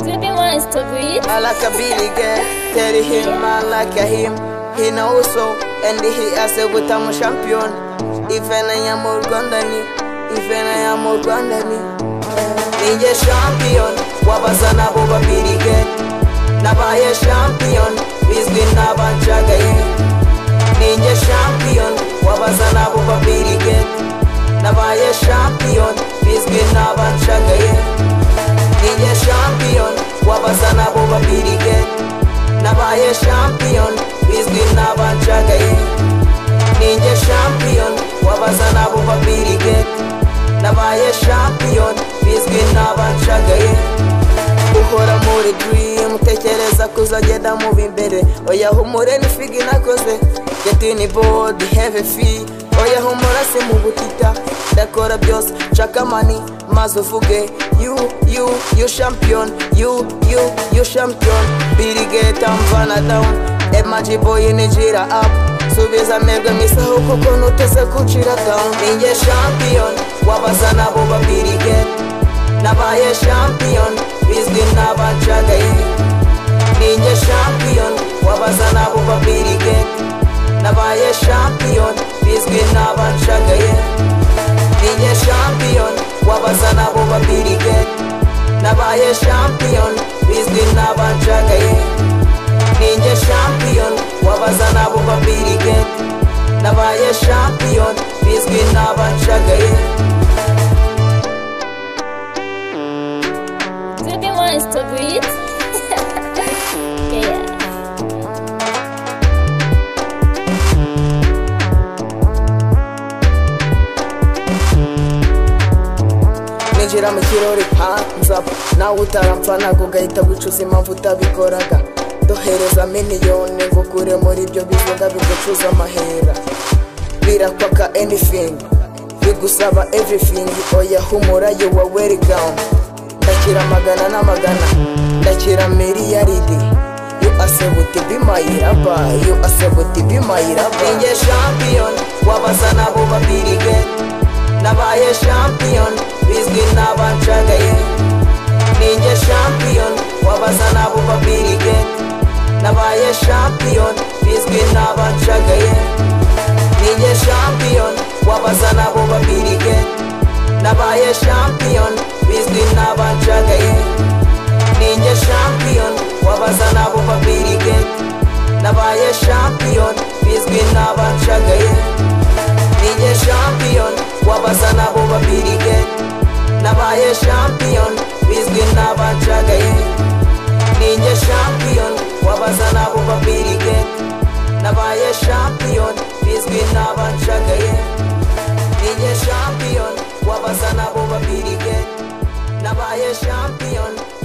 nice to beat. I like a Billy girl, tell him I like a him. He know so, and he as a butamu champion. Ifena ya mu Rwanda ni, ifena ya mu Rwanda ni. Ninjye champion, wabazana bo babiri girl. Nabaye champion, bizwi n'abanjagaye. Ninjye champion, wabazana bo babiri girl. Nabaye champion, bizwi n'abanjagaye. Ninjye champion, wabazana bo babiri girl. Nabaye champion, bizwi n'abanjagaye. Ninjye champion, wabazana bo babiri girl. Nabaye champion, bizwi n'abanjagaye. uhora muri dream tekereza kuzagenda mubi imbere oya humure n'ifigi nakoze getini board heavy fee oya humura si mu butita ndakora byose nshaka mani maze uvuge you you you champion you you you champion birigeta mvana down emaji boy nigira up subiza amerwe misaho kuko nuteze kucira down ninjye champion wabazana bo babirigeta nabaye champion bizwi n'abacagaye ninjye champion wabaza nabo babirige nabaye champion bizwi n'abacagaye ninjye champion wabaza nabo babirige nabaye champion bizwi n'abacagaye ninjye champion wabaza nabo babirige nabaye champion bizwi n'abacagaye To be nice to beat. yeah. ninjira mu kirori panzaba nawe utaramfa ntabwo ugahita wicuza impamvu utabikoraga dohereza miliyoni ngo ukure muri ibyo bivuga bigucuza amahera birakwaka anything bigusaba everything oya humura you are well down ndakira amagana n'amagana ndakira miliyaridi you asebuti bimayiraba you asebuti bimayiraba ninjye champion wabaza nabo babirige nabaye champion bizwi n'abancagaye ninjye champion wabaza nabo babirige nabaye champion bizwi n'abancagaye ninjye champion wabaza nabo babirige nabaye champion bizwi n'abancagaye ninjye champion wabaza nabo babirige nabaye champion bizwi n'abancagaye ninjye champion wabaza nabo babirige nabaye champion bizwi n'abancagaye ninjye champion wabaza nabo babirige nabaye champion bizwi n'abancagaye ninjye champion wabaza nabo babirige nabaye champion